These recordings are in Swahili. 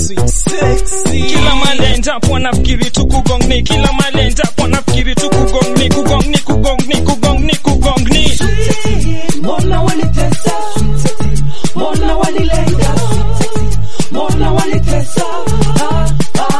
sweet sexy. Kila mali endapo wanafikiri tu kugongni, kila mali endapo wanafikiri tu kugongni, kugongni, kugongni, kugongni, kugongni. Mbona wanitesa? Mbona wanilenga? Mbona wanitesa? Ah,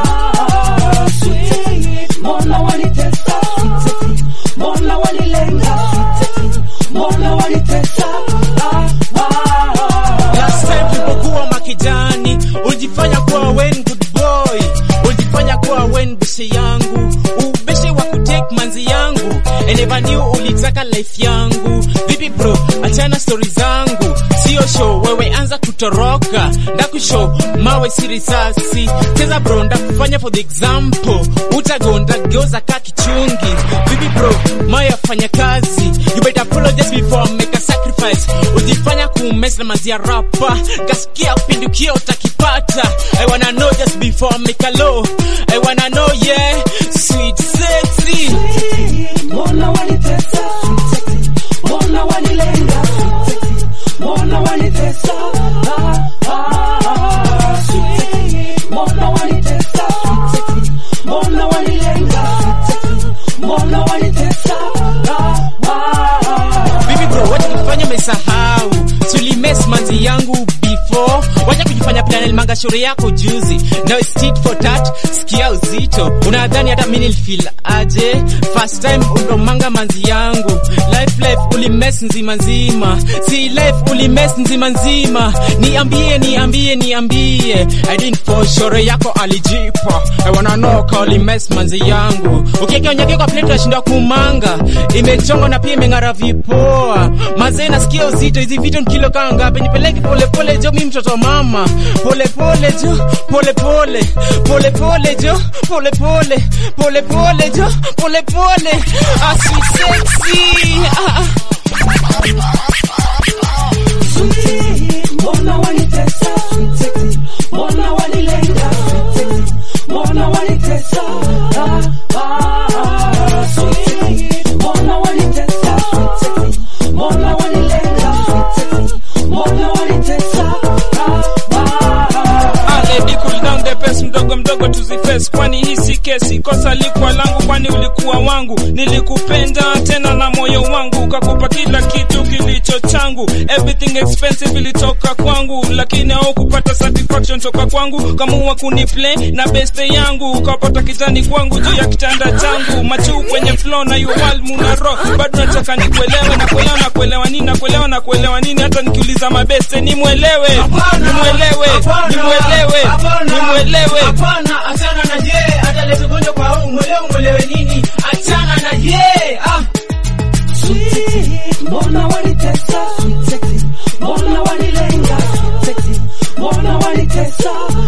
ah, sweet. Mbona wanitesa? Mbona wanilenga? Mbona wanitesa? Ah, ah, Last time tulipokuwa makijani, ulijifanya kuwa wen good boy, ulijifanya kuwa wen bishe yangu, ubishe wa kutake manzi yangu, I never knew ulitaka life yangu. Vipi bro, achana story zangu, sio show, wewe anza kutoroka, ndakushow mawe si risasi, cheza bro, ndakufanya for the example, utagonda geuza ka kichungi. Vipi bro, maya fanya kazi, you better apologize before I make a sacrifice. Ujifanya kumes na manzia rapa, kasikia upindukia utakipata. I wanna know just before I make a low. I wanna know yeah, sweet sexy. Mbona wanitesa? Mbona wanilenga? Mbona wanitesa? Ah, ah, sweet. Mbona wanitesa? Mbona wanilenga? Mbona wanitesa? Ah, ah, Bibi bro, wacha kujifanya umesahau. Tulimes manzi yangu before. Wacha kujifanya pia nilimanga shauri yako juzi. Now it's tit for tat, sikia uzito. Unadhani hata mimi nilifeel aje? First time undomanga manzi yangu. Life life ulimes nzima nzima. Si life ulimes nzima nzima. Niambie niambie niambie. I didn't fall shauri yako alijipa. I wanna know ka ulimes manzi yangu. Ukiweka unyake kwa plate unashindwa kumanga. Imechongwa na pia imeng'ara vipoa. Mazee nasikia uzito hizi vitu ni kilo kaa ngapi? Nipeleke pole pole jo mimi mtoto wa mama. Pole pole jo, pole pole. Pole pole jo, pole pole. Pole pole jo, pole pole. Ah, sweet sexy. Ah, ah. sweet. Mbona wanitesa? Mbona wanilenga? Mbona wanitesa? Ah, ah, sweet. Mbona wanitesa? Mbona wanilenga? Mbona wanitesa? Ah, ah, Ah, lady cool down the pace, mdogo mdogo tuziface, kwani hii si kesi. Kosa likuwa langu, kwani ulikuwa wangu. Nilikupenda tena na moyo wangu, ukakupa kila kitu kilicho changu. Everything expensive ilitoka kwangu, lakini haukupata satisfaction toka kwangu. Kamua kuniplay na beste yangu, ukapata kitani kwangu juu ya kitanda changu. Machu kwenye flow na you all muna rock, bado nataka nikuelewe na kuelewa na kuelewa nini na kuelewa na kuelewa nini, hata nikiuliza mabeste nimwelewe, nimwelewe, nimwelewe, nimwelewe. Hapana, achana na je, ataleta ugonjwa kwa huu, mwelewe mwelewe nini? Achana na je, ah. sweet. Mbona wanitesa? Mbona wanilenga? Mbona wanitesa?